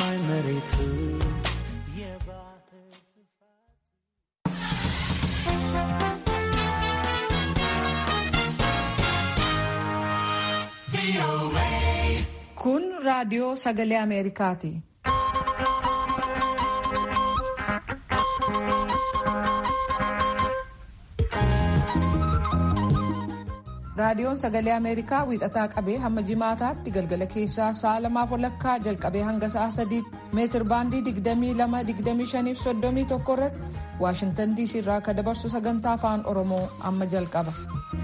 ሰማይ መሬቱ Kun raadiyoo sagalee Ameerikaati. Raadiyoon sagalee Ameerikaa wiixataa qabee hamma jimaataatti galgala keessaa sa'a lamaaf walakkaa jalqabee hanga sa'a sadiitti meetir baandii 22-25-31 irratti Waashintan DC irraa akka dabarsu sagantaa afaan Oromoo amma jalqaba.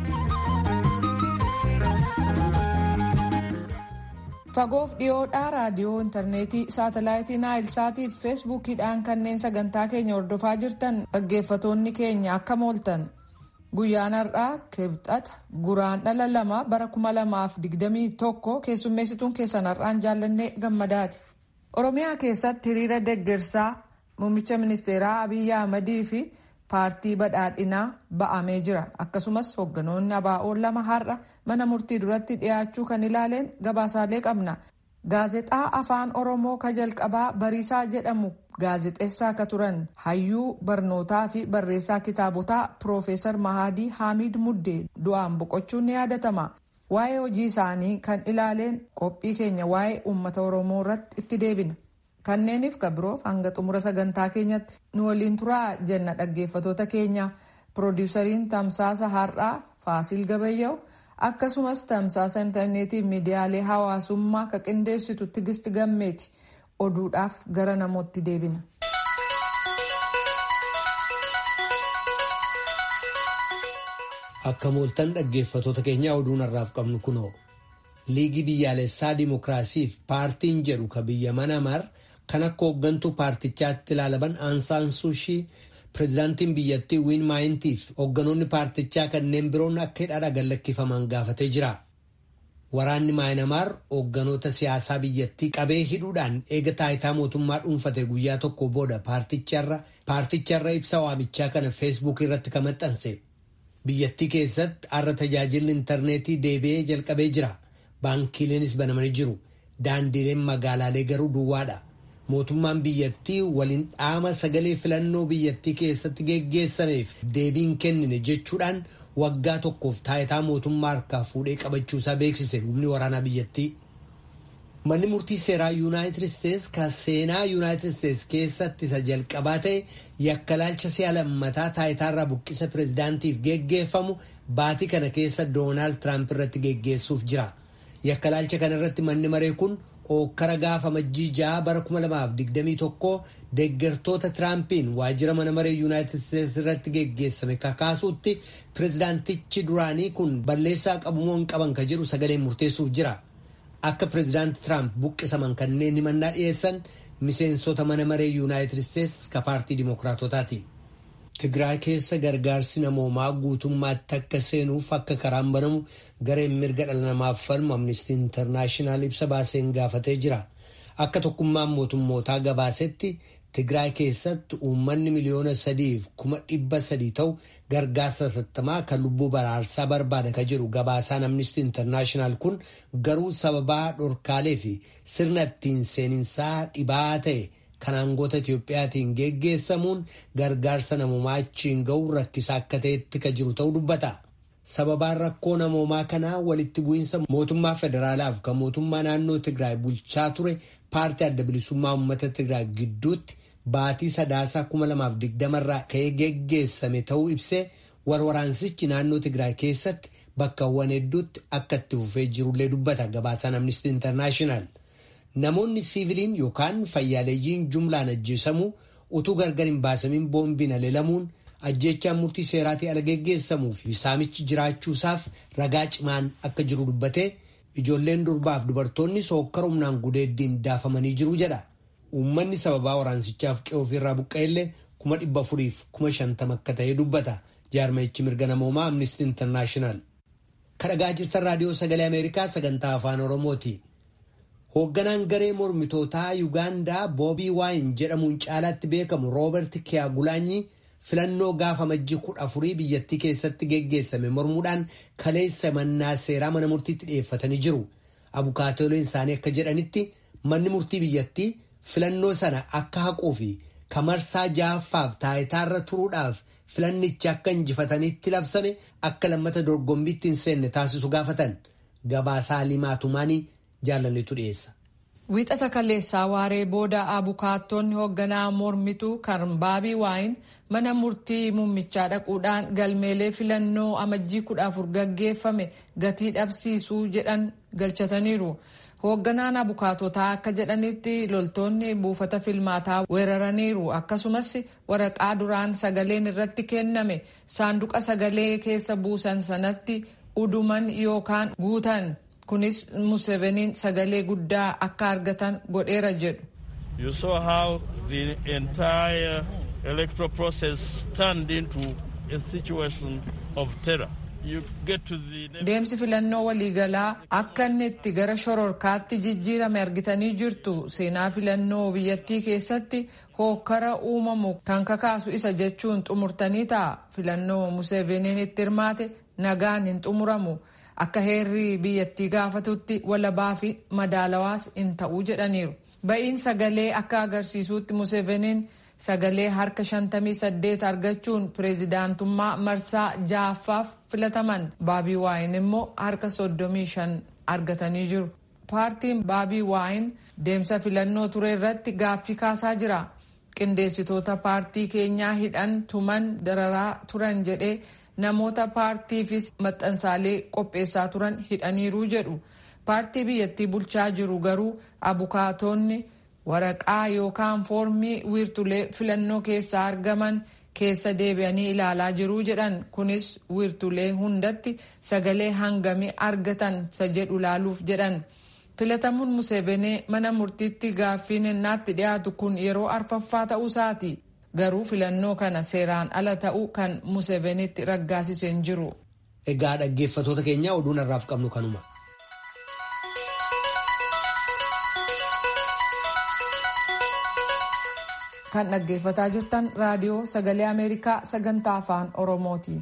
Fagoof dhiyoodhaa raadiyoo intarneetii saatalaayitii naayilsaatii fi feesbuukiidhaan kanneen sagantaa keenya hordofaa jirtan dhaggeeffatoonni keenya akka mooltan. Guyyaan har'aa kibxata guraandhala lama bara kuma lamaaf digdamii tokko keessummeessituun keessan har'aan jaallannee gammadaati. Oromiyaa keessatti hiriira deggersaa muummicha ministeeraa Abiyyi Ahmadii fi paartii badhaadhinaa ba'amee jira. Akkasumas hoogganoonni ABO lama har'a mana murtii duratti dhiyaachuu kan ilaaleen gabaasaalee qabna. Gaazexaa afaan Oromoo ka jalqabaa Bariisaa jedhamu gaazexeessaa akka turan hayyuu barnootaa fi barreessaa kitaabotaa Piroofeesar Mahadii Haamid Muddee du'aan boqochuun ni yaadatama. Waa'ee hojii isaanii kan ilaaleen qophii keenya waa'ee uummata Oromoo irratti itti deebina. Kanneeniif kan biroof hanga xumura sagantaa keenyatti nu waliin turaa jenna dhaggeeffatoota keenya piroodiwusariin tamsaasa har'aa Faasiil Gabayyaa'u akkasumas tamsaasa intarneetii miidiyaalee hawaasummaa ka qindeessitu Tigisti Gammeeti oduudhaaf gara namootti deebina. Akka mooltan dhaggeeffatoota keenya oduun har'aaf qabnu kunoo liigii biyyaalessaa dimokiraasiif paartiin jedhu ka biyya manamar kan akka hooggantuu paartichaatti ilaalaman aansaan suushii pireezidaantiin biyyattii wiin maayintiif hoogganoonni paartichaa kanneen biroon akka hidhaadha gallakkifaman gaafatee jira. Waraanni maayinamaar hoogganoota siyaasaa biyyattii qabee hidhuudhaan eega taayitaa mootummaa dhuunfate guyyaa tokko booda paarticharra ibsa waamichaa kana feesbuuk irratti kan maxxanse. Biyyattii keessatti har'a tajaajilli intarneetii deebi'ee jalqabee jira. Baankiileenis banamanii jiru. Daandiileen magaalaalee garuu duwwaadha. Mootummaan biyyattii waliin dhaama sagalee filannoo biyyattii keessatti geggeessameef deebiin kennine jechuudhaan waggaa tokkoof taayitaa mootummaa harkaa fuudhee qabachuusaa beeksise humni waraanaa biyyattii. Manni murtii seeraa Yuunaayitid Isteets kan seenaa Yuunaayitid Isteets keessatti isa jalqabaa ta'e yakkalaalcha si'a lammataa taayitaarraa buqqisa pireezidaantiif geggeeffamu baatii kana keessa Doonaald Tiraamp irratti geggeessuuf jira. Yakkalaalcha kana irratti manni maree kun ookkara gaafa majjii ja'a bara 2021 deeggartoota Tiraampiin waajjira mana maree Yuunaayitid Isteets irratti geggeessame kakaasuutti pireezidaantichi duraanii kun balleessaa qabumoo hin qaban ka jedhu sagaleen murteessuuf jira. Akka pireezidaanti Tiraamp buqqisaman kanneen himannaa dhiyeessan miseensota mana maree Yuunaayitid Isteets ka paartii Dimookiraatotaati. Tigraay keessa gargaarsi namoomaa guutummaatti akka seenuuf akka karaan banamu gareen mirga dhala namaaf falmu Amnistii Intarnaashinaal ibsa baaseen gaafatee jira. Akka tokkummaan mootummootaa gabaasetti Tigraay keessatti uummanni miliyoona sadiif kuma dhibba sadii ta'u gargaarsa tattamaa kan lubbuu baraarsaa barbaada ka jedhu gabaasaan Amnistii Intarnaashinaal kun garuu sababaa dhorkaalee fi sirna ittiin seeninsaa dhibaa ta'e. kan aangoota Itiyoophiyaatiin geggeessamuun gargaarsa namoomaa achiin ga'u rakkisaa akka ta'etti ka jiru ta'uu dubbata. Sababaan rakkoo namoomaa kanaa walitti bu'iinsa mootummaa federaalaaf kan mootummaa naannoo Tigraay bulchaa ture paartii adda bilisummaa uummata Tigraay gidduutti baatii sadaasaa 2020 irraa ka'ee geggeessame ta'uu ibsee warwaraansichi naannoo Tigraay keessatti bakkawwan hedduutti akka itti fufee jirullee dubbata gabaasaan Amnistii Intarnaashinaal. Namoonni siiviliin yookaan fayyaaleeyyiin jumlaan ajjeesamuu utuu gargar hin baasamiin boombiin aleelamuun ajjeechaan murtii seeraatii ala geggeessamuu fi saamichi jiraachuusaaf ragaa cimaan akka jiru dubbatee ijoolleen durbaaf dubartoonni sookkara humnaan gudeeddiin daafamanii jiru jedha. Uummanni sababaa waraansichaaf qe'ee ofiirraa buqqa'ellee kuma dhibba afuriif kuma shantama akka ta'e dubbata jaarmayichi mirga namoomaa Amnistii Intarnaashinaal. Kadhagaa jirtan raadiyoo sagalee Ameerikaa sagantaa afaan Oromooti. Hoogganaan garee mormitootaa Yuugaandaa Boobii Waayin jedhamuun caalaatti beekamu Roobert Kiyaagulaanyi filannoo gaafa majjii kudha afurii biyyattii keessatti geggeessame mormuudhaan kaleessa mannaa seeraa mana murtiitti dhiyeeffatanii jiru. Abukaatooleen isaanii akka jedhanitti manni murtii biyyattii filannoo sana akka haquu fi kamarsaa ja'affaaf taayitaarra turuudhaaf filannichi akka injifatanitti labsame akka lammata dorgombiitti hin seenne taasisu gaafatan gabaasaa limaatumaanii jaalaletu dhiyeessa. Wiixata kaleessaa waaree booda abukaattonni hoogganaa mormituu kan baabii waayin mana murtii muummichaa dhaquudhaan galmeelee filannoo amajjii kudha afur gaggeeffame gatii dhabsiisuu jedhan galchataniiru. Hoogganaan abukaatotaa akka jedhanitti loltoonni buufata filmaataa weeraraniiru akkasumas waraqaa duraan sagaleen irratti kenname saanduqa sagalee keessa buusan sanatti uduman yookaan guutan. kunis museveniin sagalee guddaa akka argatan godheera jedhu. You saw how the entire electoral process turned into a situation of terror. You get to the... Deemsi filannoo waliigalaa akka inni itti gara shororkaatti jijjiirame argitanii jirtu seenaa filannoo biyyattii keessatti hookkara uumamu kan kakaasu isa jechuun xumurtanii ta'a. Filannoo museveniin itti hirmaate nagaan hin xumuramu. akka heerri biyyattii gaafatutti walabaa fi madaalawaas hin ta'uu jedhaniiru. Ba'iin sagalee akka agarsiisutti Museveniin sagalee harka 58 argachuun pireezidaantummaa marsaa ja'affaaf filataman. Baabii waayin immoo harka 35 argatanii jiru. Paartiin Baabii waayin deemsa filannoo ture irratti gaaffii kaasaa jira. Qindeessitoota paartii keenyaa hidhan tuman dararaa turan jedhee namoota paartiifis maxxansaalee qopheessaa turan hidhaniiruu jedhu paartii biyyattii bulchaa jiru garuu abukaatonni waraqaa yookaan foormii wiirtulee filannoo keessaa argaman keessa deebi'anii ilaalaa jiruu jedhan kunis wiirtulee hundatti sagalee hangamii argatan isa jedhu ilaaluuf jedhan filatamuun museebenee mana murtiitti gaaffiin innaatti dhiyaatu kun yeroo arfaffaa ta'uusaati. garuu filannoo kana seeraan ala ta'uu kan musevenitti raggaasisee hin jiru. Egaa dhaggeeffatoota keenya oduun har'aaf qabnu kanuma. Kan dhaggeeffataa jirtan raadiyoo sagalee Ameerikaa sagantaa afaan Oromooti.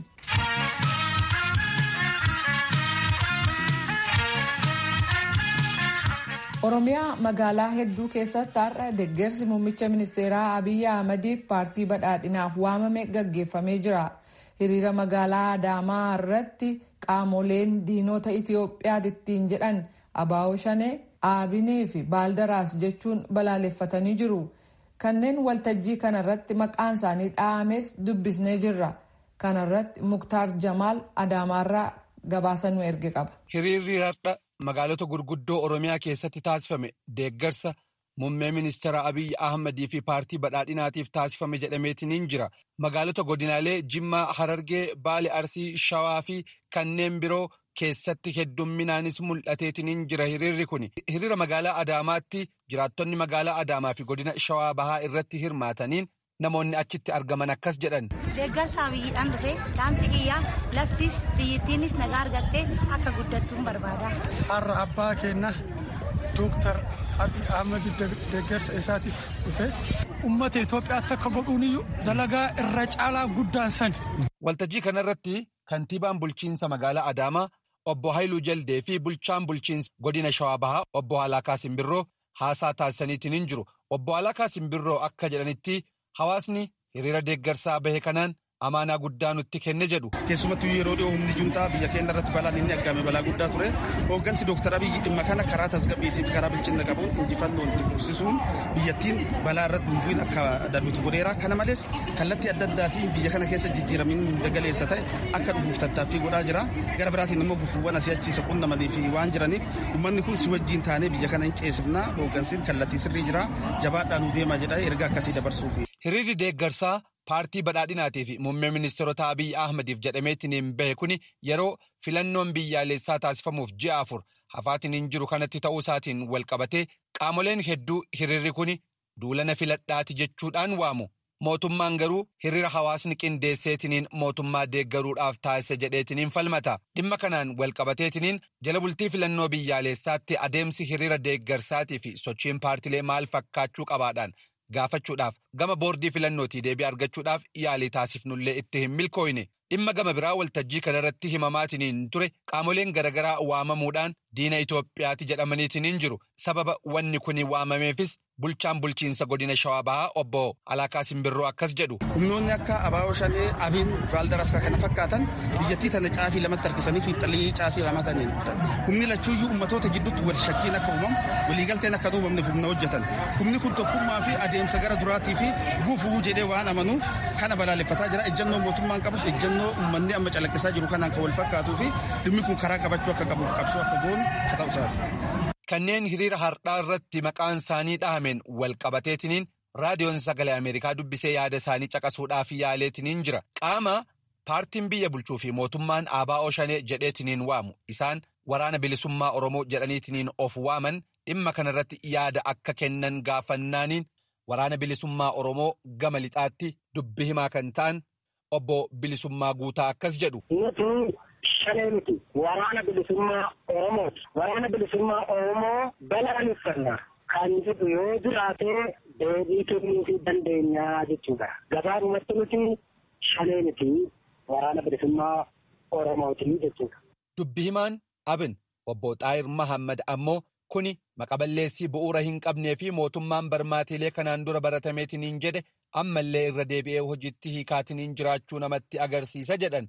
Oromiyaa magaalaa hedduu keessatti har'a deeggarsi muummicha ministeeraa Abiyyi Ahmadiif paartii badhaadhinaaf waamame gaggeeffamee jira. Hiriira magaalaa Adaamaa irratti qaamoleen diinota Itoophiyaa ittiin jedhan Abaa'oo Shanee, Aabinee fi Baaldaraas jechuun balaaleffatanii jiru. Kanneen waltajjii kanarratti maqaan isaanii dha'ames dubbisnee jirra. Kanarratti Muktaar Jamaal Adaamaarraa gabaasa nu erge qaba. Hiriirri har'a magaalota gurguddoo Oromiyaa keessatti taasifame deeggarsa muummee ministeera Abiyyi Ahmadii fi paartii badhaadhinaatiif taasifame jedhameetiin jira. Magaalota godinaalee Jimmaa, Harargee, Baale, Arsii, Shawaa fi kanneen biroo keessatti heddumminaanis mul'ateetiin jira hiriirri kun. Hiriira magaalaa Adaamaatti jiraattonni magaalaa Adaamaa fi godina Shawaa Bahaa irratti hirmaataniin namoonni achitti argaman akkas jedhan. Deeggarsa abiyyiidhaan dhufee dhaamsi kiyyaa laftis biyyittiinis nagaa argattee akka guddattuun barbaada. Har'a abbaa keenya Dooktar Abiy Ahmed deeggarsa isaatiif dhufe uummata Itoophiyaatti akka godhuuniyyuu dalagaa irra caalaa guddaan san. Waltajjii kanarratti kantiibaan bulchiinsa magaalaa Adaamaa obbo Haayiluu Jaldee fi bulchaan bulchiinsa godina Shawaa Bahaa obbo Alaakaa Simbirroo haasaa taasisaniitiin hin jiru. Obbo Alaakaa Simbirroo akka jedhanitti hawaasni hiriira deeggarsaa bahe kanaan amaanaa guddaa nutti kenne jedhu. Keessumattuu yeroo dhiyoo humni juntaa biyya keenya irratti balaan inni argame balaa guddaa ture. Hooggansi Dooktar Abiyyi dhimma kana karaa tasgabbiitiif karaa bilchina qabuun injifannoon itti fufsisuun biyyattiin balaa irratti dhufuun akka darbitu godheera. Kana malees kallattii adda addaatiin biyya kana keessa jijjiiramiin dagaleessa ta'e akka dhufuuf tattaaffii godhaa jira. Gara biraatiin immoo gufuuwwan asii achiisa qunnamanii fi waan jiraniif uummanni kun si wajjin taanee biyya kana hin ceesifna. Hooggansiin kallattii sirrii jira. Jabaadhaan nu deema jedha erga akkasii dabarsuuf. Hiriirri deeggarsaa paartii badhaadhinaatii fi muummee ministeerota Abiyyi Ahmadiif jedhameetiin bahe kuni yeroo filannoon biyyaalessaa taasifamuuf ji'a afur hafaatiin hin jiru kanatti ta'uu isaatiin wal qabatee qaamoleen hedduu hiriirri kuni duulana filadhaati jechuudhaan waamu. Mootummaan garuu hiriira hawaasni qindeesseetiniin mootummaa deeggaruudhaaf taasise jedheetiniin falmata. Dhimma kanaan wal qabateetiniin jala bultii filannoo biyyaalessaatti adeemsi hiriira deeggarsaatii fi sochiin paartilee maal fakkaachuu qabaadhaan gaafachuudhaaf gama boordii filannootii deebii argachuudhaaf yaalii taasifnullee itti hin milkooyne dhimma gama biraa waltajjii kanarratti himamaatiniin ture qaamoleen garaagaraa waamamuudhaan diina Itoophiyaati jedhamaniitiin jiru sababa wanni kun waamameefis bulchaan bulchiinsa godina shawaa bahaa obbo Alaakaa Simbirroo akkas jedhu. Humnoonni akka Abaaboo Shanee, Abiin, Vaaldaraska kana fakkaatan biyyattii tana caafii lamatti harkisanii fiixalii caasii lamataniin humni lachuuyyuu ummatoota gidduutti wal shakkiin akka uumamu waliigalteen akka uumamneef humna hojjetan humni kun tokkummaa fi adeemsa gara duraatii fi gufuu jedhee waan amanuuf kana balaaleffataa jira ejjennoo mootummaan qabus ejjennoo uummanni amma calaqqisaa jiru kanaan kan wal fakkaatuu fi dhimmi kun karaa qabachuu akka qabuuf qabsoo akka goonu haa ta'u Kanneen hiriira har'aa irratti maqaan isaanii dhahameen wal qabateetiniin raadiyoon sagalee Ameerikaa dubbisee yaada isaanii caqasuudhaaf yaaleetiniin jira. Qaama paartiin biyya bulchuu fi mootummaan ABO Shanee jedheetiniin waamu. Isaan waraana bilisummaa Oromoo jedhaniitiniin of waaman dhimma kanarratti yaada akka kennan gaafannaaniin waraana bilisummaa Oromoo gama lixaatti dubbi himaa kan ta'an obbo Bilisummaa Guutaa akkas jedhu. shanee miti waraana bilisummaa oromooti waraana bilisummaa oromoo balaaleffanna kan jedhu yoo jiraate deebii kennuufii dandeenyaa jechuudha gabaabumatti nuti shanee miti waraana bilisummaa oromooti jechuudha. Dubbi himaan abin obbo Xaayir Mahammad ammoo kuni maqaballeessii bu'uura hin qabnee fi mootummaan barmaatiilee kanaan dura baratameetiniin jedhe ammallee irra deebi'ee hojiitti hiikaatiniin jiraachuu namatti agarsiisa jedhan.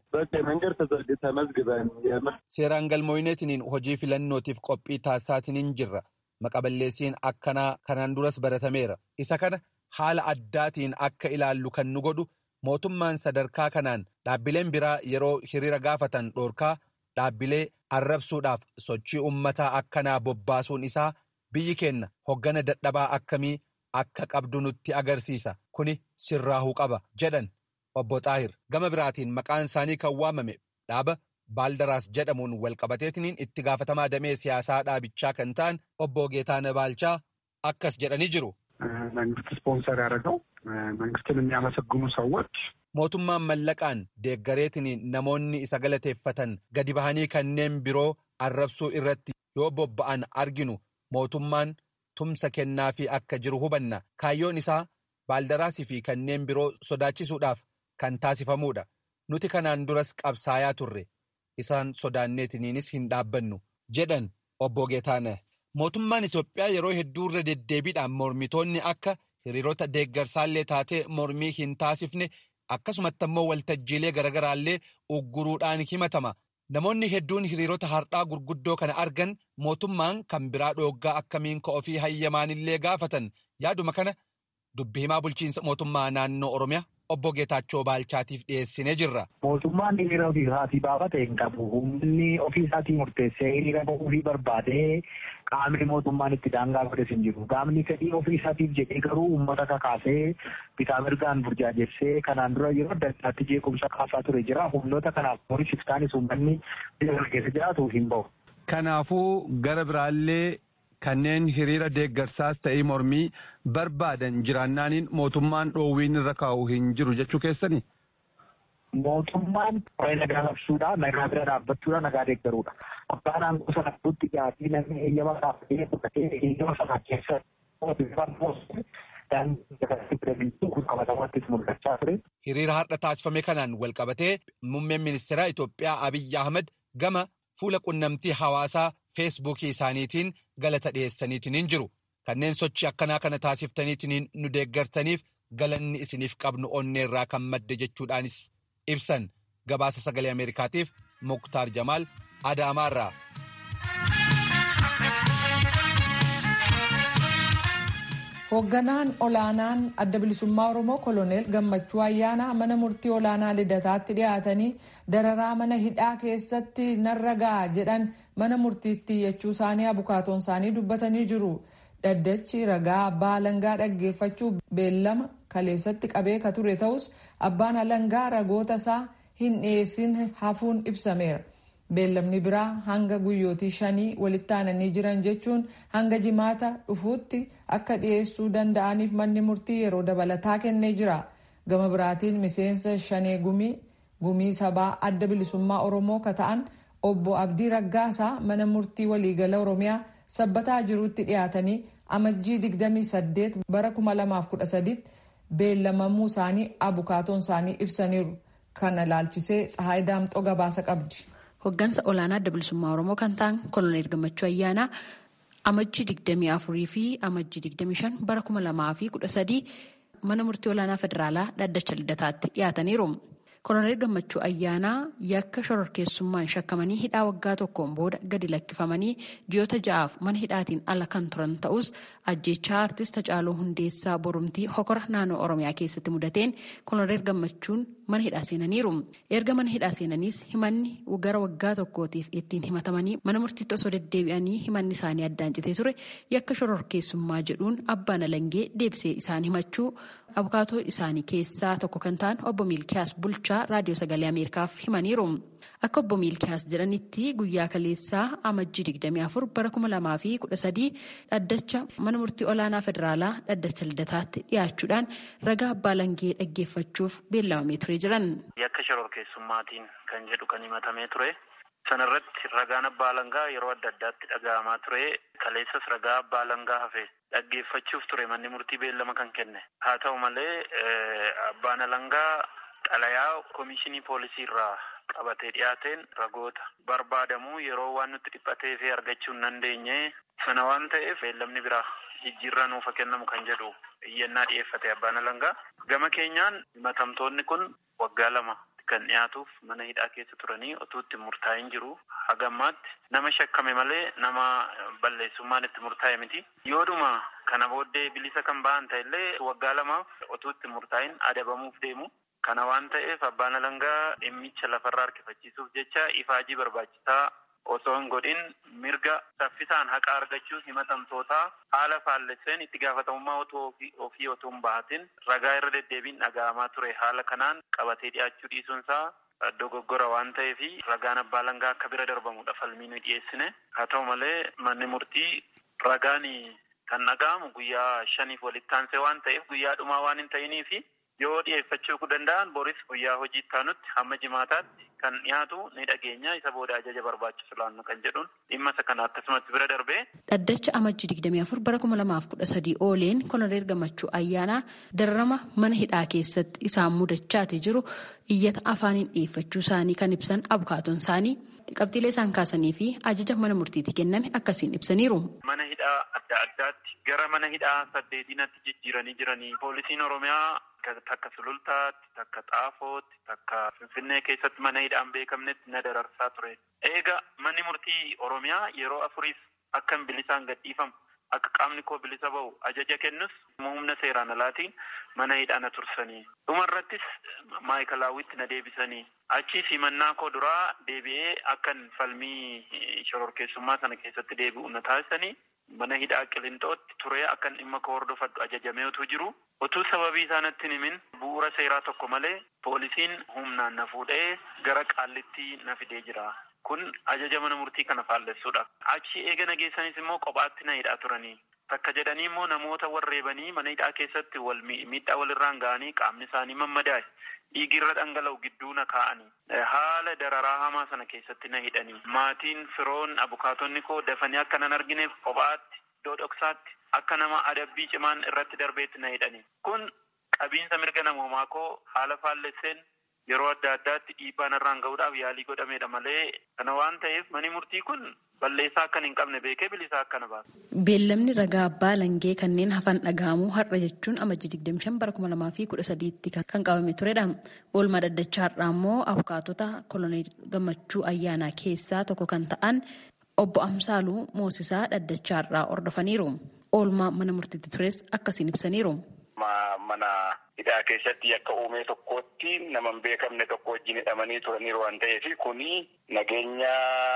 Seeraan galmooyineetiniin hojii filannootiif qophii taasisaatiniin jirra. Maqaballeessiin akkanaa kanaan duras baratameera. Isa kana haala addaatiin akka ilaallu kan nu godhu mootummaan sadarkaa kanaan dhaabbileen biraa yeroo hiriira gaafatan dhoorkaa dhaabbilee arrabsuudhaaf sochii ummataa akkanaa bobbaasuun isaa biyyi keenya hoggana dadhabaa akkamii akka qabdu nutti agarsiisa kuni sirraahuu qaba jedhan obbo Xaahir gama biraatiin maqaan isaanii kan waamame dhaaba baaldaraas jedhamuun walqabateetiniin itti gaafatamaa damee siyaasaa dhaabichaa kan ta'an obbo Geetaana Baalchaa akkas jedhanii jiru. መንግስት ስፖንሰር ያደረገው መንግስትን የሚያመሰግኑ ሰዎች mootummaan mallaqaan deeggareetiniin namoonni isa galateeffatan gadi bahanii kanneen biroo arrabsuu irratti yoo bobba'an arginu mootummaan tumsa kennaafii akka jiru hubanna kaayyoon isaa baaldaraasii fi kanneen biroo sodaachisuudhaaf kan taasifamuudha nuti kanaan duras qabsaayaa turre isaan sodaanneetiniinis hin dhaabbannu jedhan obbo Geetaana. Mootummaan Itoophiyaa yeroo hedduu irra deddeebiidhaan mormitoonni akka hiriirota deeggarsaallee taatee mormii hin taasifne akkasumatti ammoo waltajjiilee garaagaraallee ugguruudhaan himatama. Namoonni hedduun hiriirota har'aa gurguddoo kana argan mootummaan kan biraa dhooggaa akkamiin ka'ofii hayyamaanillee gaafatan yaaduma kana dubbi himaa bulchiinsa mootummaa naannoo Oromiyaa obbo Geetaachoo Baalchaatiif dhiyeessinee jirra. Mootummaan hiriira ofii isaatii baafate hin qabu. Humni ofii isaatii murteessee hiriira bahuu barbaadee qaamni mootummaan itti daangaa godhes hin jiru. Qaamni fedhii ofii isaatiif jedhee garuu uummata kakaasee bitaa mirgaan burjaajessee kanaan dura yeroo adda addaatti jeequmsa kaasaa ture jira. Humnoota kanaaf mooris iftaanis uummanni biyya keessa jiraatu hin bahu. Kanaafuu gara biraallee kanneen hiriira deeggarsaas ta'ee mormii barbaadan jiraannaaniin mootummaan dhoowwiin irra kaa'u hin jiru jechuu keessanii. Mootummaan waa'ee nagaa labsuudha, nagaa bira dhaabbachuudha, nagaa deeggaruudha. Abbaan aangoo sana gidduutti dhiyaatii namni eeyyama dhaabbatee fudhatee eeyyama sana keessa Hiriira har'a taasifame kanaan walqabatee muummeen ministeeraa Itoophiyaa Abiyyi Ahmed gama fuula qunnamtii hawaasaa feesbuukii isaaniitiin galata dhiyeessaniitiin jiru. Kanneen sochii akkanaa kana taasiftaniitiin nu deeggartaniif galanni isiniif qabnu onneerraa kan madde jechuudhaanis ibsan gabaasa sagalee Ameerikaatiif Muktaar Jamaal Adaamaarraa. Hoogganaan olaanaan adda bilisummaa Oromoo koloneel Gammachuu Ayyaanaa mana murtii olaanaa lidataatti dhiyaatanii dararaa mana hidhaa keessatti narra ga'a jedhan mana murtiitti iyyachuu isaanii abukaatoon isaanii dubbatanii jiru. Dhaddachi ragaa abbaa alangaa dhaggeeffachuu beellama kaleessatti qabee ka ture ta'us abbaan alangaa ragoota isaa hin dhiyeessin hafuun ibsameera. Beellamni biraa hanga guyyootii shanii walitti aananii jiran jechuun hanga jimaata dhufuutti akka dhiyeessuu danda'aniif manni murtii yeroo dabalataa kennee jira. Gama biraatiin miseensa shanee gumii gumii sabaa adda bilisummaa Oromoo ka ta'an obbo Abdii Raggaasaa mana murtii waliigala Oromiyaa sabbataa jirutti dhiyaatanii amajjii 28 bara 2013 beellamamuu isaanii abukaatoon isaanii ibsaniiru. Kana ilaalchisee Tsahaay Daamxoo gabaasa qabdi. Hoggansa olaanaa adda bilisummaa Oromoo kan ta'an Koloneel Gammachuu Ayyaanaa amajjii 24 fi amajjii 25 bara 2013 mana murtii olaanaa federaalaa dhaddacha lidataatti dhiyaataniiru. Koloneel Gammachuu Ayyaanaa yakka shororkeessummaan shakkamanii hidhaa waggaa tokkoon booda gadi lakkifamanii ji'oota ja'aaf mana hidhaatiin ala kan turan ta'us ajjechaa artist Hacaaluu Hundeessaa Borumtii hokora naannoo Oromiyaa keessatti mudateen Koloneel Gammachuun mana hidhaa seenaniiru. Erga mana hidhaa seenaniis himanni gara waggaa tokkootiif ittiin himatamanii mana murtiitti osoo deddeebi'anii himanni isaanii addaan citee ture yakka shororkeessummaa jedhuun abbaan alangee deebisee isaan himachuu abukaatoo isaanii keessaa tokko kan ta'an obbo Miilkiyaas Bulchaa raadiyoo sagalee Ameerikaaf himaniiru. Akka obbo Miilkiyaas jedhanitti guyyaa kaleessaa amajjii 24 bara 2013 dhaddacha mana murtii olaanaa federaalaa dhaddacha lidataatti dhiyaachuudhaan ragaa abbaa alangee dhaggeeffachuuf beellamamee ture jiran. Yakka shororkeessummaatiin kan jedhu kan himatamee ture. Sanarratti ragaan abbaa alangaa yeroo adda addaatti dhaga'amaa ture. Kaleessas ragaa abbaa alangaa hafe dhaggeeffachuuf ture manni murtii beellama kan kenne. Haa ta'u malee abbaan alangaa xalayaa komishinii poolisii irraa qabatee dhiyaateen ragoota barbaadamuu yeroo waan nutti dhiphatee fi argachuu hin dandeenye sana waan ta'eef beellamni biraa jijjiirraa nuuf kennamu kan jedhu iyyannaa dhiyeeffate abbaan alangaa. Gama keenyaan himatamtoonni kun waggaa lama kan dhiyaatuuf mana hidhaa keessa turanii otuu itti murtaa'in jiru hagammaatti nama shakkame malee nama balleessummaan itti murtaa'e miti yoodhuma kana booddee bilisa kan ba'an ta'ellee waggaa lamaaf otuu itti murtaa'in adabamuuf deemu kana waan ta'eef abbaan alangaa dhimmicha lafarraa harkifachiisuuf jecha ifaajii barbaachisaa osoo hin godhin mirga saffisaan haqa argachuuf himatamtootaa haala faallesseen itti gaafatamummaa otoo ofii otoo hin bahatin ragaa irra deddeebiin dhaga'amaa ture haala kanaan qabatee dhiyaachuu dhiisuunsaa dogoggora waan ta'eef ragaan abbaa alangaa akka bira darbamudha falmii nu dhiyeessine haa ta'u malee manni murtii ragaan kan dhaga'amu guyyaa shaniif walitti aansee waan ta'eef guyyaa dhumaa waan hin ta'iniifi yoo dhiyeeffachuu danda'an boris guyyaa hojii taanutti hamma jimaataatti kan dhiyaatu ni dhageenya isa booda ajaja barbaachisu laannu kan jedhuun dhimma isa kana akkasumatti bira darbee. Dhaddacha amajjii 24 bara 2013 ooleen koloneel gammachuu ayyaanaa dararama mana hidhaa keessatti isaan mudachaate jiru iyyata afaaniin dhiyeeffachuu isaanii kan ibsan abukaatoon isaanii qabxiilee isaan kaasanii fi ajaja mana murtiitti kenname akkasiin ibsaniiru. Mana hidhaa adda addaatti gara mana hidhaa saddeetinatti jijjiiranii jiranii poolisiin oromiyaa takka sulultaatti takka xaafootti takka finfinnee keessatti mana hidhaan beekamnetti na dararsaa ture. Eega manni murtii oromiyaa yeroo afuriif akka bilisaan gadhiifamu akka qaamni koo bilisa ba'u ajaja kennus humna seeraan alaatiin mana hidhaa na tursanii. Dhumarrattis maayikalaawwitti na deebisanii. Achii himannaa koo duraa deebi'ee akkan falmii shororkeessummaa sana keessatti deebi'u na taasisanii. mana hidhaa qilintootti turee akkan dhimma koo hordofadhu ajajamee utuu jiru utuu sababii isaanatti himin bu'uura seeraa tokko malee poolisiin humnaan na fuudhee gara qaallitti na fidee jira. Kun ajaja mana murtii kana faallessuudha. Achi eega nageessanis immoo kophaatti na hidhaa turanii. Takka jedhanii immoo namoota warreebanii mana hidhaa keessatti wal miidhaa walirraan ga'anii qaamni isaanii mammadaa'e. dhiigirra dhangala'u gidduu na kaa'anii haala dararaa hamaa sana keessatti na hidhanii maatiin firoon abukaatonni koo dafanii akka nan argineef kophaatti iddoo dhoksaatti akka nama adabbii cimaan irratti darbeetti na hidhanii kun qabiinsa mirga namoomaa koo haala faallesseen yeroo adda addaatti dhiibbaa narraan ga'uudhaaf yaalii godhameedha malee kana waan ta'eef mani murtii kun balleessaa akkan hin qabne beekee bilisaa akkana baasa. Beellamni ragaa abbaa langee kanneen hafan dhaga'amuu har'a jechuun amajjii 25 bara 2013 kan qabame turedha. Oolmaa dhaddachaa har'aa immoo abukaatota koloneel gammachuu ayyaanaa keessaa tokko kan ta'an obbo Amsaaluu Moosisaa dhaddachaa har'aa hordofaniiru. Oolmaa mana murtiitti tures akkasiin ibsaniiru. Mana hidhaa keessatti akka uumee tokkotti nama hin beekamne tokko wajjin hidhamanii turaniiru waan ta'eef kuni nageenya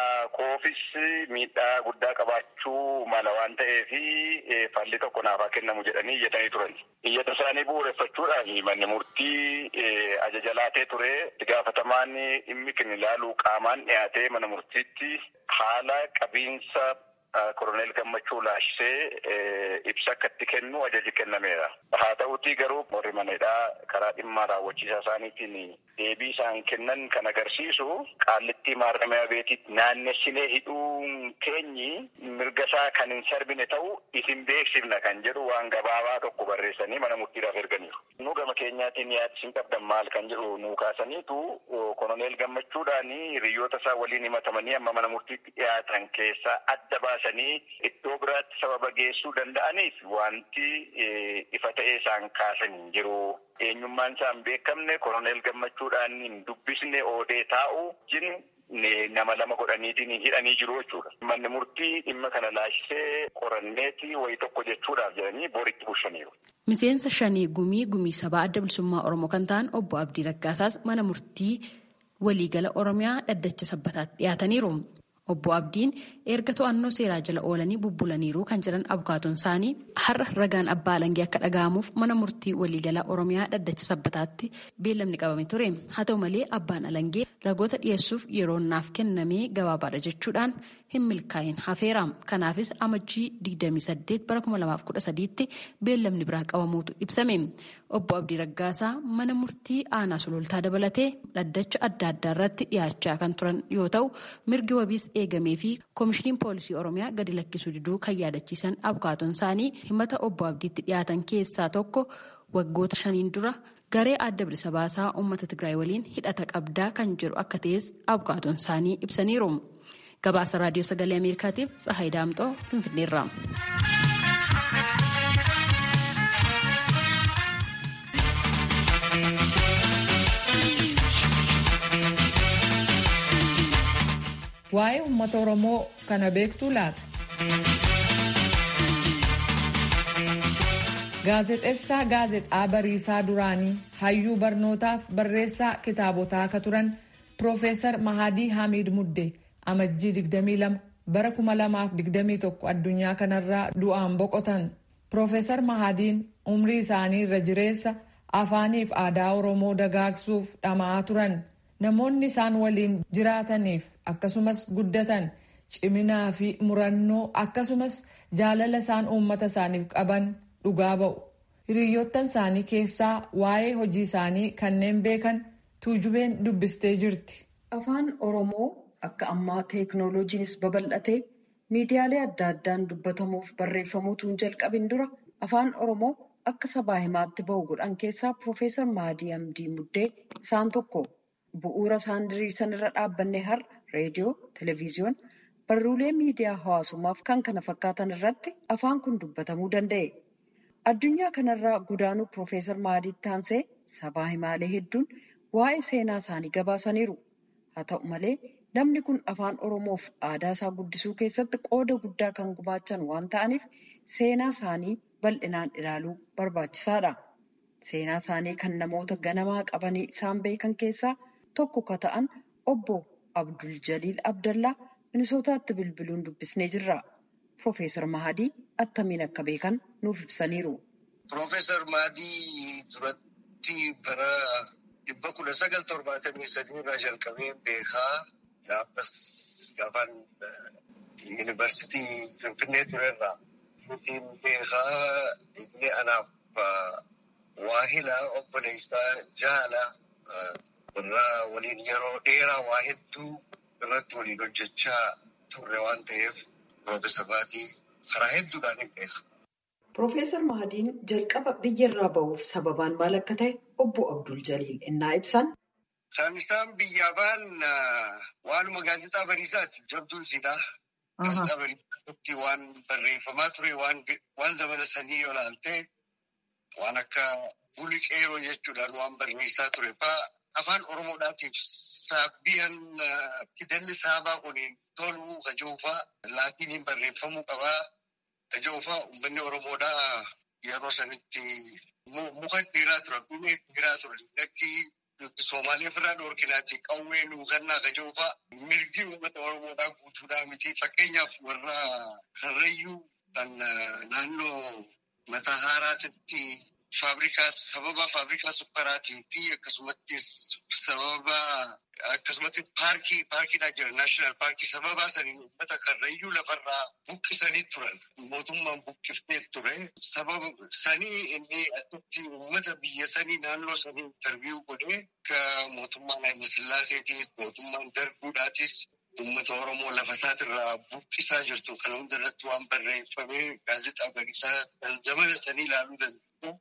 koofis miidhaa guddaa qabaachuu mala waan ta'eef falli tokko naaf haa kennamu jedhanii iyyatanii turan. Iyyata isaanii bu'uureffachuudhaan manni murtii ajaja laatee ture itti gaafatamaan dhimmi kan ilaalu qaamaan dhiyaatee mana murtiitti haala qabiinsa koroneel gammachuu laashisee ibsa akka itti kennu ajaji kennameera. Haa ta'utii garuu warri manadhaa karaa dhimma raawwachiisaa isaaniitiin deebii isaan kennan kan agarsiisu qaallitti qaallitti maarramiyaa beetitti naannessinee hidhuun keenyi mirga isaa kan hin sarbine ta'u isin beeksifna kan jedhu waan gabaabaa tokko barreessanii mana murtiidhaaf erganiiru. Nu gama keenyaatiin yaada isin qabdan maal kan jedhu nu kaasaniitu koloneel gammachuudhaan hiriyoota isaa waliin himatamanii amma mana murtiitti dhiyaatan keessaa adda baasanii iddoo biraatti sababa geessuu danda'aniif wanti ifa ta'ee isaan kaasan hin jiru. Eenyummaan isaa hin beekamne koloneel gammachuudhaan hin dubbisne oodee taa'u jin nama lama godhaniitiin hidhanii jiru jechuudha. Manni murtii dhimma kana laashisee qoranneeti wayi tokko jechuudhaaf jedhanii boritti bulchaniiru. Miseensa shanii gumii gumii sabaa adda bilisummaa Oromoo kan ta'an obbo Abdii Raggaasaas mana murtii waliigala Oromiyaa dhaddacha sabbataatti dhiyaataniiru. Obbo Abdiin erga to'annoo seeraa jala oolanii bubbulaniiru kan jiran abukaatoon isaanii har'a ragaan abbaa alangee akka dhaga'amuuf mana murtii waliigalaa Oromiyaa dhaddacha sabbataatti beellamni qabame ture. Haa ta'u malee abbaan alangee ragoota dhiyeessuuf yeroo naaf kennamee gabaabaadha jechuudhaan hin milkaa'in hafeera. Kanaafis amajjii 28 bara 2013tti beellamni biraa qabamuutu ibsame. Obbo Abdii Raggaasaa mana murtii aanaa sulultaa dabalatee dhaddacha adda addaa irratti dhiyaachaa kan turan yoo ta'u mirgi wabiis eegamee fi koomishiniin poolisii oromiyaa gadi lakkisuu diduu kan yaadachiisan abukaatoon isaanii himata obbo Abdiitti dhiyaatan keessaa tokko waggoota shaniin dura garee adda bilisa baasaa uummata Tigraay waliin hidhata qabdaa kan jiru akka ta'es abukaatoon isaanii ibsaniiru. Gabaasa raadiyoo sagalee Ameerikaatiif Tsahaay Daamxoo Finfinneerra. Waa'ee uummata Oromoo kana beektuu laata? Gaazexeessaa gaazexaa bariisaa duraanii hayyuu barnootaaf barreessaa kitaabotaa akka turan Piroofeesar Mahadii Hamiid Muddee amajjii 22 bara 2021 addunyaa kanarraa du'aan boqotan. Piroofeesar Mahadiin umrii isaanii irra jireessa afaaniif aadaa Oromoo dagaagsuuf dhama'aa turan. Namoonni isaan waliin jiraataniif akkasumas guddatan ciminaa fi murannoo akkasumas jaalala isaan uummata isaaniif qaban dhugaa ba'u. Hiriyoottan isaanii keessaa waa'ee hojii isaanii kanneen beekan tuujubeen dubbistee jirti. Afaan Oromoo akka ammaa teeknooloojiinis babal'atee miidiyaalee adda addaan dubbatamuuf barreeffamuutu hin jalqabin dura afaan Oromoo akka sabaa himaatti bahu godhan keessaa Piroofeesar Mahadii Hamdii Muddee isaan tokko. Bu'uura isaan diriirsan irra dhaabbanne har'a reediyoo, televezyiyoona, barruulee miidiyaa hawaasummaaf kan kana fakkaatan irratti afaan kun dubbatamuu danda'e. Addunyaa kanarraa godaanuu Piroofeesar Mahadiitti aansee sabaa himaalee hedduun waa'ee seenaa isaanii gabaasaniiru. Haa ta'u malee namni kun afaan Oromoof aadaa isaa guddisuu keessatti qooda guddaa kan gumaachan waan ta'aniif seenaa isaanii bal'inaan ilaaluu barbaachisaadha. Seenaa isaanii kan namoota ganamaa qabanii isaan beekan keessaa tokko ka ta'an obbo Abdul Jaliil Abdallaa Minisootaatti bilbiluun dubbisnee jirra. Piroofeesar Mahadii attamiin akka beekan nuuf ibsaniiru. Piroofeesar Mahadii duratti bara dhibba kudha sagal torbaatamii sadii irraa jalqabee beekaa gaafas gaafaan yuunivarsiitii Finfinnee turerraa. Nutiin beekaa inni anaaf waahila obboleessaa jaala irraa waliin yeroo dheeraa waa hedduu irratti waliin hojjechaa turre waan ta'eef Piroofeesar Mahadii karaa hedduudhaan hin beeka. Piroofeesar Mahadiin jalqaba biyyarraa bahuuf sababaan maal akka ta'e obbo Abdul Jaliil innaa ibsan. Kan isaan biyyaa ba'an waanuma gaazexaa bariisaati jabduun siidaa. Gaazexaa bariisaatti waan barreeffamaa ture waan zamana sanii yoo ilaalte waan akka buliqeeroo jechuudhaan waan barreessaa ture fa'aa afaan Oromoodhaatiif saabbiyan fidalli saabaa kuniin toluu kajoofaa laatiniin barreeffamuu qabaa. Kajoofaa uummanni Oromoodhaa yeroo sanitti muka dhiiraa turan, dhumee dhiiraa turan. Lakki Somaalee ofirraa dhoorkinaati qawwee nuukannaa kajoofaa mirgi uummata Oromoodhaa guutuudhaa miti. Fakkeenyaaf warra Karrayyuu kan naannoo mataa haaraatitti faabrikaa sababa faabrikaa sukkaraatii fi akkasumattis sababa akkasumatti paarkii paarkiidhaa jira naashinaal paarkii sababa saniin uummata karrayyuu lafarraa buqqisanii turan mootummaan buqqiftee ture sababa sanii inni achitti uummata biyya sanii naannoo sanii interviiyuu godhee akka mootummaan Haayile Sillaaseetiin mootummaan darbuudhaatis uummata Oromoo lafa isaatirraa buqqisaa jirtu kana hunda irratti waan barreeffamee gaazexaa bariisaa kan zamana sanii ilaaluu danda'u.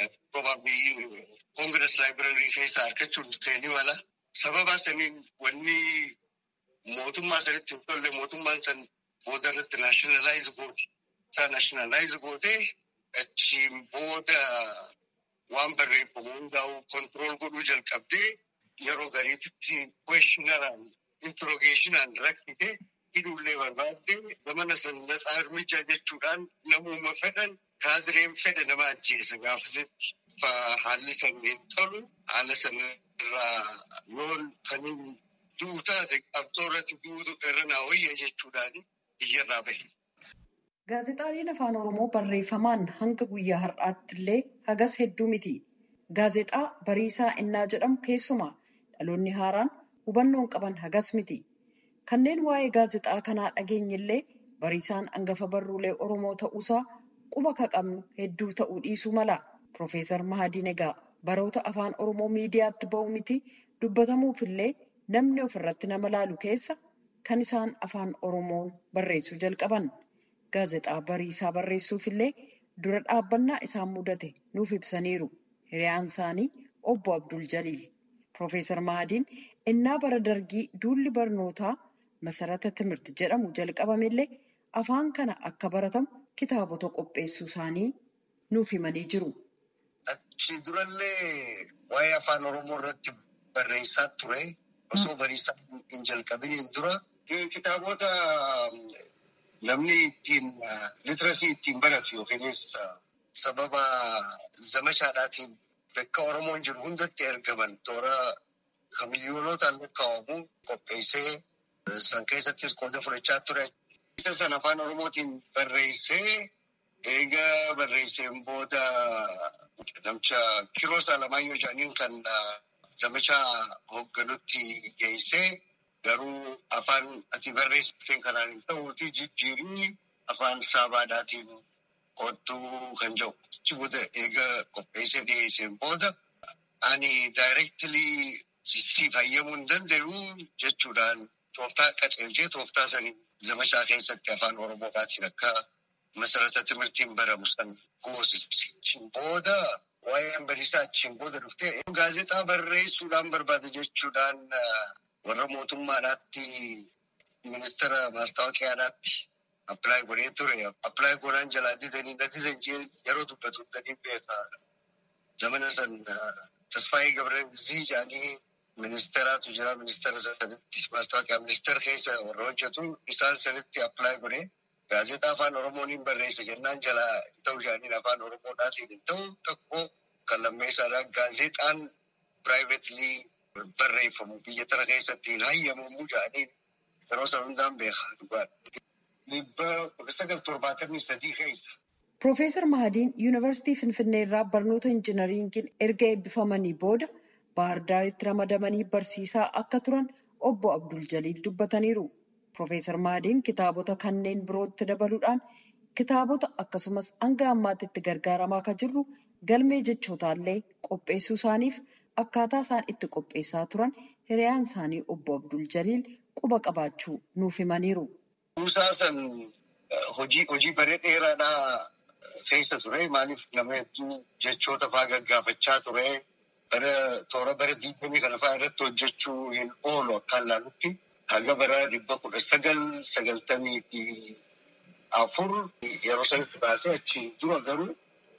Probably Congress Library keessa argachuun ta'e ni mala. Sababa saniin wanni mootummaa sanitti hin tolle mootummaan san booda irratti naashinaalaayizii goote. Isaa naashinaalaayizii gootee achiin booda waan barreeffamu hundaa'u kontirool godhuu jalqabdee yeroo gariititti questionaraan interrogeeshinaan rakkite hidhuullee barbaadde zamana san natsaa hirmichaa jechuudhaan namuma fedhan kaadireen fedha nama ajjeesa gaafasitti haalli san hin tolu haala sanarraa yoon kaniin du'u taate qabxoo irratti du'utu irra naa wayya jechuudhaan biyyarraa bahe. Gaazexaaleen afaan Oromoo barreeffamaan hanga guyyaa har'aatti illee hagas hedduu miti. Gaazexaa Bariisaa Innaa jedhamu keessumaa dhaloonni haaraan hubannoon qaban hagas miti. Kanneen waa'ee gaazexaa kanaa dhageenye illee Bariisaan hangafa barruulee Oromoo ta'uusaa quba ka qabnu hedduu ta'uu dhiisuu mala. Profeesar Mahadiin egaa baroota afaan Oromoo miidiyaatti ba'u miti dubbatamuuf illee namni ofirratti nama laalu keessa kan isaan afaan Oromoon barreessuu jalqaban. Gaazexaa Bariisaa barreessuuf illee dura dhaabbannaa isaan mudate nuuf ibsaniiru. Hiriyaan isaanii obbo Abdul Jaliil. Profeesar Mahadiin innaa bara dargii duulli barnootaa masarata timirti jedhamu jalqabamellee afaan kana akka baratamu kitaabota qopheessuu isaanii nuuf himanii jiru. Achi durallee waa'ee afaan Oromoo irratti barreessaa ture. Osoo bariisaa hin jalqabiniin dura kitaabota namni ittiin litirasii ittiin baratu yookiinis sababa zamachaadhaatiin bakka Oromoon jiru hundatti ergaman toora kan miiliyoonotaan lakkaa'amu qopheessee san keessattis qooda fudhachaa ture. Isa sana afaan Oromootiin barreessee eega barreesseen booda namicha Kiroos Alamaayyoo jedhaniin kan zamachaa hoogganutti geessee garuu afaan ati barreessiteen kanaan hin ta'uuti jijjiirii afaan saabaadhaatiin qottuu kan jedhu. Achi booda eega qopheessee dhiyeesseen booda ani daayireektilii si fayyamuu hin danda'u jechuudhaan tooftaa qaceelchee tooftaa sanii zamachaa keessatti afaan Oromootiin akka masarata timirtiin baramu san goosichi. Booda waa'een bariisaa achiin booda dhuftee gaazexaa barreessuudhaan barbaada jechuudhaan warra mootummaadhaatti ministeera maastaawoqiyaadhaatti appilaay godhee ture. Appilaay godhaan jalaa didanii na didan jee yeroo dubbatu danii beeka. Zamana san Tasfaayee Gabreelzii jedhanii ministeeraatu jira. Ministeera sanitti maastaawoqiyaa ministeera keessa warra hojjetu isaan sanitti appilaay godhee gaazexaa afaan Oromoon barreessa jennaan jalaa ta'u jedhaniin afaan Oromoodhaatiin hin ta'u tokko kan lammeessaadha. Gaazexaan piraayiveetilii barreeffamu biyya tana keessatti hin hayyamamu jedhaniin yeroo sana hundaan beeka dhugaadha. Dhibba kudha sagal torbaatamii sadii keessa. Profeesar Mahadiin Yuunivarsiitii Finfinnee irraa barnoota injinariingiin erga eebbifamanii booda Baahir Daaritti ramadamanii barsiisaa akka turan obbo Abdul Jaliil dubbataniiru. Profeesar Mahadiin kitaabota kanneen birootti dabaluudhaan kitaabota akkasumas hanga ammaatti itti gargaaramaa kan jirru galmee jechootallee qopheessuu isaaniif akkaataa isaan itti qopheessaa turan hiriyaan isaanii obbo Abdul Jaliil quba qabaachuu nuuf himaniiru. Kuusaa san hojii hojii baree dheeraadhaa keessa ture. Maaliif nama hedduu jechoota fa'aa gaggaafachaa ture. Bara toora bara digdamii kana fa'aa irratti hojjechuu hin oolu akkaan ilaalutti. Haga bara dhibba kudha sagal sagaltamii fi afur yeroo sanitti baasee achiin dura garuu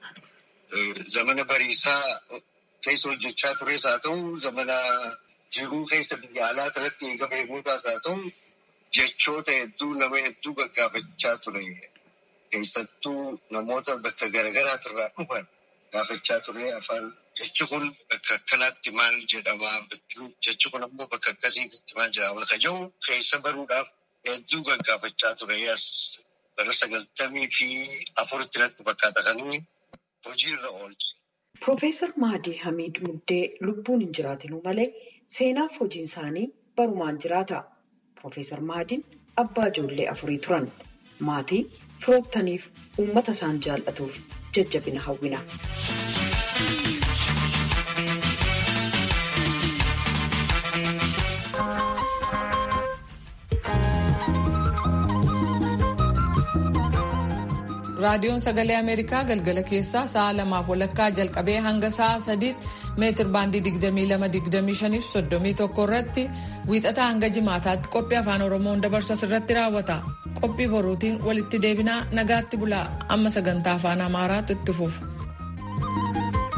zamana bariisaa keessa hojjechaa tures haa ta'u zamana jiruu keessa biyya alaa irratti eega beekotaas haa ta'u jechoota hedduu nama hedduu gaggaafachaa ture. Keessattuu namoota bakka garaagaraatirraa dhufan gaafachaa ture afaan jechi kun bakka akkanaatti maal jedhama jechi kun ammoo bakka akkasiitti maal jedhama ka jedhu keessa baruudhaaf hedduu gaggaafachaa ture. As bara sagaltamii fi afuritti natti fakkaata kan inni hojiirra oolche. Piroofeesar Mahadii Hamiid Muddee lubbuun hin jiraatinuu malee seenaaf hojiin isaanii barumaan jiraata. Piroofeesar Mahadiin abbaa ijoollee afurii turan. Maatii firoottaniif uummata isaan jaallatuuf jajjabina hawwina. raadiyoon sagalee ameerikaa galgala keessaa sa'a lamaaf walakkaa jalqabee hanga sa'a sadiitti meetir baandii 22-25-31 irratti wiixataa hanga jimaataatti qophii afaan oromoon dabarsu irratti raawwata qophii boruutiin walitti deebinaa nagaatti bulaa amma sagantaa afaan amaaraatu itti fufa.